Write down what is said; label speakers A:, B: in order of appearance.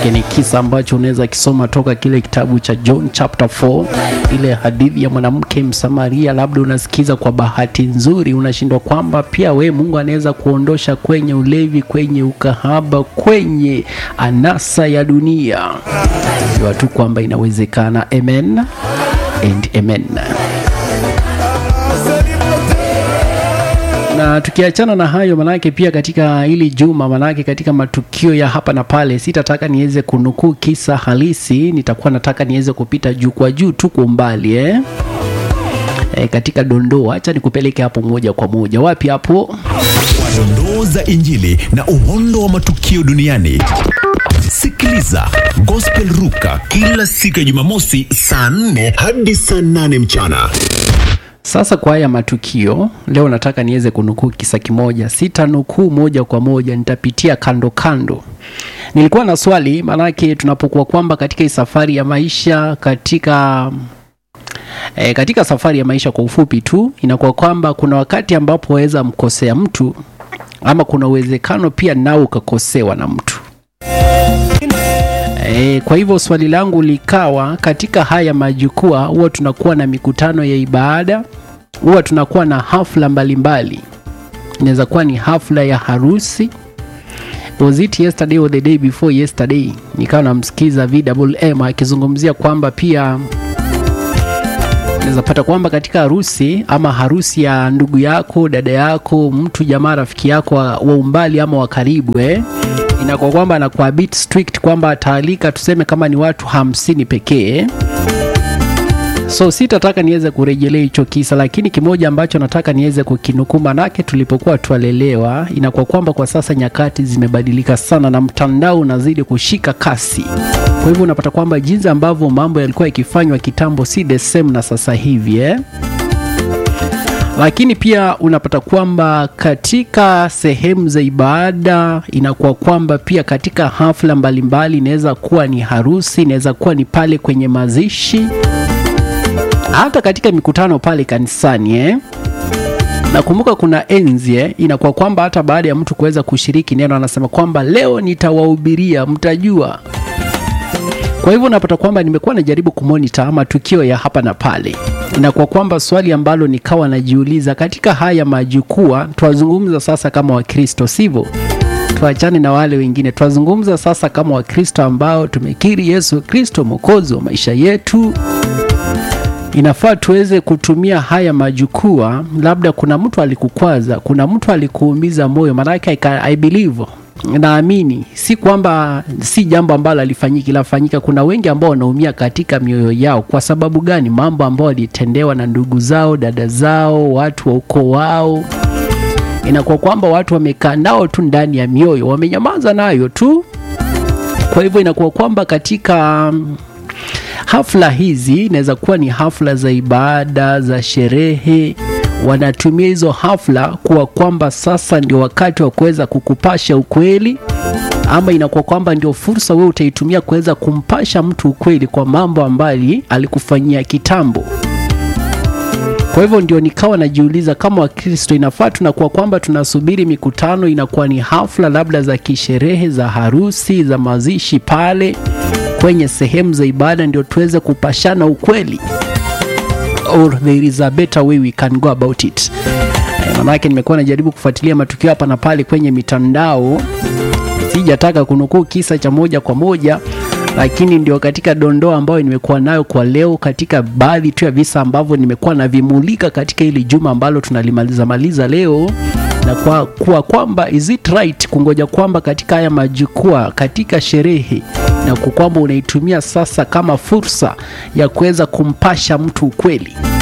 A: Manake ni kisa ambacho unaweza kisoma toka kile kitabu cha John chapter 4, ile hadithi ya mwanamke Msamaria. Labda unasikiza kwa bahati nzuri, unashindwa kwamba pia we Mungu anaweza kuondosha kwenye ulevi, kwenye ukahaba, kwenye anasa ya dunia. Jua tu kwamba inawezekana. Amen and amen. na tukiachana na hayo, manake pia katika hili juma, manake katika matukio ya hapa na pale, sitataka niweze kunukuu kisa halisi, nitakuwa nataka niweze kupita juu kwa juu tu kwa umbali eh? E, katika dondoo, acha nikupeleke hapo moja kwa moja. Wapi hapo?
B: dondoo za Injili na uhondo wa matukio duniani. Sikiliza Gospel Ruka kila siku ya Jumamosi saa 4 hadi saa 8 mchana.
A: Sasa kwa haya matukio leo, nataka niweze kunukuu kisa kimoja. Sitanukuu moja kwa moja, nitapitia kando kando. Nilikuwa na swali, maanake tunapokuwa kwamba katika hii safari ya maisha katika E, katika safari ya maisha kwa ufupi tu inakuwa kwamba kuna wakati ambapo waweza mkosea mtu ama kuna uwezekano pia nao ukakosewa na mtu. E, kwa hivyo swali langu likawa katika haya majukwaa huwa tunakuwa na mikutano ya ibada, huwa tunakuwa na hafla mbalimbali. Inaweza kuwa ni hafla ya harusi. Was it yesterday or the day before yesterday? Nikawa namsikiza VMM akizungumzia kwamba pia unaweza pata kwamba katika harusi ama harusi ya ndugu yako, dada yako, mtu jamaa, rafiki yako wa, wa umbali ama wa karibu eh, inakuwa kwamba anakuwa a bit strict kwamba ataalika tuseme kama ni watu hamsini pekee. So sitataka niweze kurejelea hicho kisa, lakini kimoja ambacho nataka niweze kukinukuu, manake tulipokuwa twalelewa, inakuwa kwamba kwa sasa nyakati zimebadilika sana na mtandao unazidi kushika kasi. Kwa hivyo unapata kwamba jinsi ambavyo mambo yalikuwa yakifanywa kitambo si the same na sasa hivi eh? Lakini pia unapata kwamba katika sehemu za ibada inakuwa kwamba pia katika hafla mbalimbali, inaweza kuwa ni harusi, inaweza kuwa ni pale kwenye mazishi, hata katika mikutano pale kanisani eh? Nakumbuka kuna enzi eh, inakuwa kwamba hata baada ya mtu kuweza kushiriki neno anasema kwamba leo nitawahubiria, mtajua kwa hivyo unapata kwamba nimekuwa najaribu kumonita matukio ya hapa na pale, inakuwa kwamba swali ambalo nikawa najiuliza katika haya majukwaa, twazungumza sasa kama Wakristo, sivyo? Tuachane na wale wengine, twazungumza sasa kama Wakristo ambao tumekiri Yesu Kristo mwokozi wa maisha yetu. Inafaa tuweze kutumia haya majukwaa. Labda kuna mtu alikukwaza, kuna mtu alikuumiza moyo, maanake I believe naamini si kwamba si jambo ambalo alifanyiki lafanyika. Kuna wengi ambao wanaumia katika mioyo yao. Kwa sababu gani? Mambo ambayo walitendewa na ndugu zao, dada zao, watu wa ukoo wao. Inakuwa kwamba watu wamekaa nao tu ndani ya mioyo, wamenyamaza nayo tu. Kwa hivyo inakuwa kwamba katika um, hafla hizi inaweza kuwa ni hafla za ibada, za sherehe wanatumia hizo hafla kuwa kwamba sasa ndio wakati wa kuweza kukupasha ukweli, ama inakuwa kwamba ndio fursa wewe utaitumia kuweza kumpasha mtu ukweli kwa mambo ambayo alikufanyia kitambo. Kwa hivyo ndio nikawa najiuliza kama Wakristo, inafaa tunakuwa kwamba tunasubiri mikutano, inakuwa ni hafla labda za kisherehe, za harusi, za mazishi pale kwenye sehemu za ibada, ndio tuweze kupashana ukweli or there is a better way we can go about it. Manake nimekuwa najaribu kufuatilia matukio hapa na pale kwenye mitandao, sijataka kunukuu kisa cha moja kwa moja, lakini ndio katika dondoo ambayo nimekuwa nayo kwa leo, katika baadhi tu ya visa ambavyo nimekuwa navimulika katika hili juma ambalo tunalimaliza maliza leo na kwa kuwa kwamba is it right kungoja kwamba katika haya majukwaa katika sherehe na kwamba unaitumia sasa kama fursa ya kuweza kumpasha mtu ukweli